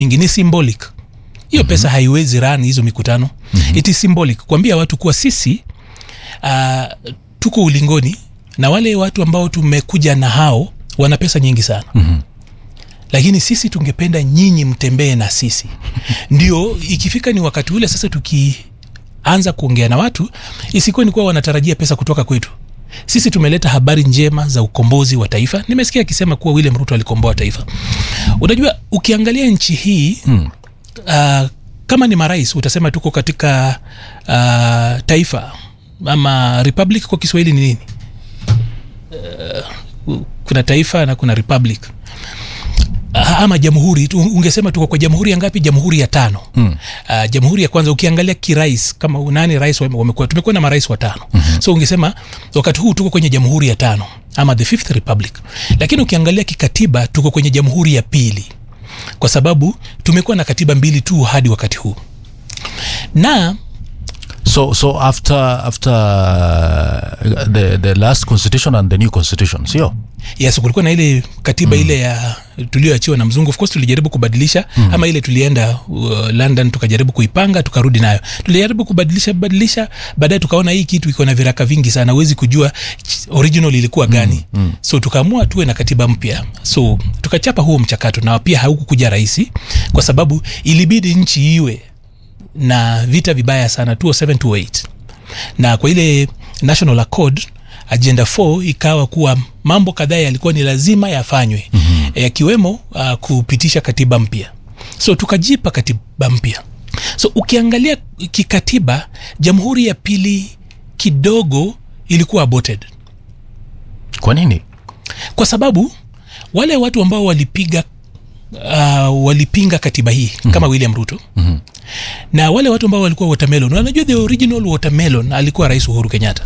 mingi ni symbolic hiyo pesa haiwezi run hizo mikutano mm-hmm. it is symbolic kuambia watu kuwa sisi uh, tuko ulingoni na wale watu ambao tumekuja na hao wana pesa nyingi sana Mhm. lakini sisi tungependa nyinyi mtembee na sisi ndio ikifika ni wakati ule sasa tukianza kuongea na watu isikuwe ni kuwa wanatarajia pesa kutoka kwetu sisi tumeleta habari njema za ukombozi wa taifa nimesikia akisema kuwa william ruto alikomboa taifa unajua ukiangalia nchi hii Mm. uh, kama ni marais utasema tuko katika uh, taifa ama republic kwa kiswahili ni nini uh, kuna taifa na kuna republic Ah, ama jamhuri tu- ungesema tuko kwa jamhuri ya ngapi jamhuri ya tano Mm. uh, jamhuri ya kwanza ukiangalia kirais kama nani rais wame- wamekuwa tumekuwa na marais watano mm-hmm. so ungesema wakati huu tuko kwenye jamhuri ya tano ama the fifth republic lakini ukiangalia kikatiba tuko kwenye jamhuri ya pili kwa sababu tumekuwa na katiba mbili tu hadi wakati huu na So so after after uh, the the last constitution and the new constitution, sio? yes kulikuwa na ile katiba mm. ile ya tulioachiwa na mzungu of course tulijaribu kubadilisha mm. ama ile tulienda uh, london tukajaribu kuipanga tukarudi nayo tulijaribu kubadilisha badilisha baadaye tukaona hii kitu iko na viraka vingi sana huwezi kujua ch- original ilikuwa gani mm. Mm. so tukaamua tuwe na katiba mpya so tukachapa huo mchakato na pia haukukuja rahisi kwa sababu ilibidi nchi iwe na vita vibaya sana 207 208 na kwa ile national accord agenda 4 ikawa kuwa mambo kadhaa yalikuwa ni lazima yafanywe mm-hmm. yakiwemo uh, kupitisha katiba mpya so tukajipa katiba mpya so ukiangalia kikatiba jamhuri ya pili kidogo ilikuwa aborted Kwa nini? kwa sababu wale watu ambao walipiga uh, walipinga katiba hii mm-hmm. kama william ruto Mhm. na wale watu ambao walikuwa watermelon wanajua the original watermelon alikuwa rais uhuru kenyatta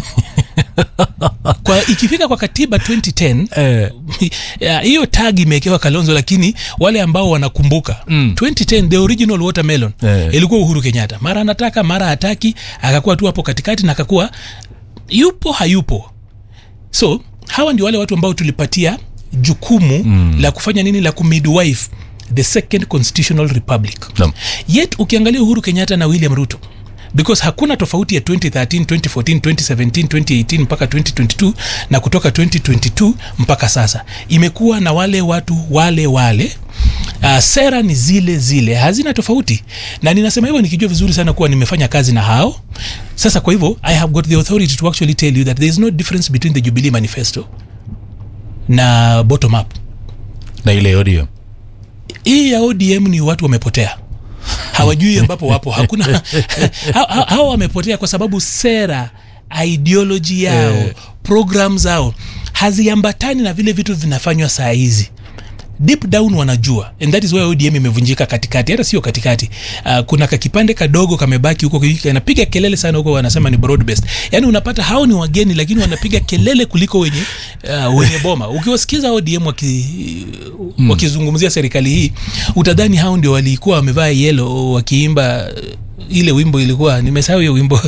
kwa ikifika kwa katiba 2010 Eh, ya, hiyo tag imewekewa kalonzo lakini wale ambao wanakumbuka Mm. 2010 the original watermelon Eh. ilikuwa uhuru kenyatta mara anataka mara hataki akakuwa tu hapo katikati na akakuwa yupo hayupo so hawa ndio wale watu ambao tulipatia jukumu mm. la kufanya nini la kumidwife the second constitutional republic Naam. yet ukiangalia uhuru kenyatta na william ruto because hakuna tofauti ya 2013 2014 2017 2018 mpaka 2022 na kutoka 2022 mpaka sasa imekuwa na wale watu wale wale Uh, sera ni zile zile hazina tofauti na ninasema hivyo nikijua vizuri sana kuwa nimefanya kazi na hao sasa kwa hivyo i have got the authority to actually tell you that there is no difference between the jubilee manifesto na bottom up na ile ODM. hii ya odm ni watu wamepotea hawajui ambapo wapo hakuna ha- ha- hawa wamepotea kwa sababu sera ideoloji yao Eh. program zao haziambatani na vile vitu vinafanywa saa hizi deep down wanajua and that is why odm imevunjika katikati hata sio katikati uh, kuna kakipande kadogo kamebaki huko kanapiga kelele sana huko wanasema ni broad based yani unapata hao ni wageni lakini wanapiga kelele kuliko wenye uh, wenye boma ukiwasikiza odm waki, mm. wakizungumzia serikali hii utadhani hao ndio walikuwa wamevaa yelo wakiimba uh, ile wimbo ilikuwa nimesahau hiyo wimbo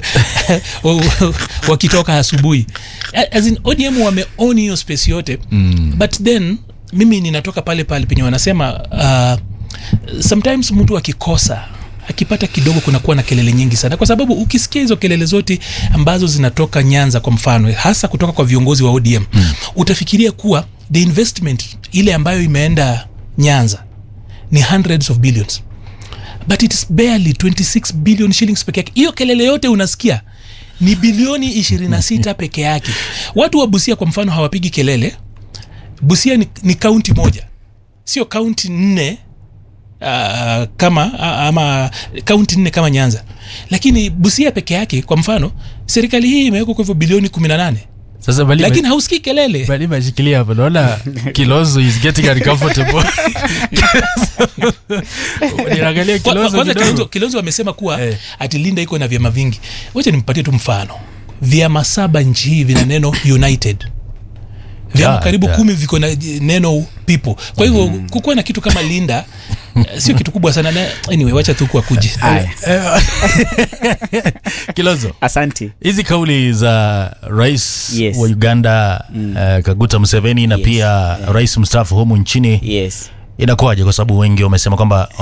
wakitoka asubuhi as in odm wameoni hiyo space yote mm. but then mimi ninatoka pale pale penye wanasema uh, sometimes mtu akikosa akipata kidogo kunakuwa na kelele nyingi sana kwa sababu ukisikia hizo kelele zote ambazo zinatoka nyanza kwa mfano hasa kutoka kwa viongozi wa odm mm. utafikiria kuwa the investment ile ambayo imeenda nyanza ni hundreds of billions but it is barely 26 billion shillings peke yake hiyo kelele yote unasikia ni bilioni 26 peke yake watu wa busia kwa mfano hawapigi kelele busia ni, ni kaunti moja sio kaunti nne uh, kama uh, ama kaunti nne kama nyanza lakini busia peke yake kwa mfano serikali hii imewekwa kwa hivyo bilioni 18 Sasa bali lakini hausikii kelele bali mashikilia hapo naona Kilonzo is getting uncomfortable. Niangalia Kwa- kwa- Kilonzo kwanza kilonzo, kidogo. kilonzo amesema kuwa Eh. ati linda iko na vyama vingi wacha nimpatie tu mfano vyama saba nchi hii vina neno united vyama Yeah, karibu yeah. kumi viko na neno people kwa hivyo mm. kukuwa na kitu kama linda eh, sio kitu kubwa sana na anyway wacha tu kwa kuji Aya, Kilonzo. asante hizi kauli za rais Yes. wa uganda mm. uh, kaguta museveni na Yes. pia rais mstaafu humu nchini yes inakuwaje kwa sababu wengi wamesema kwamba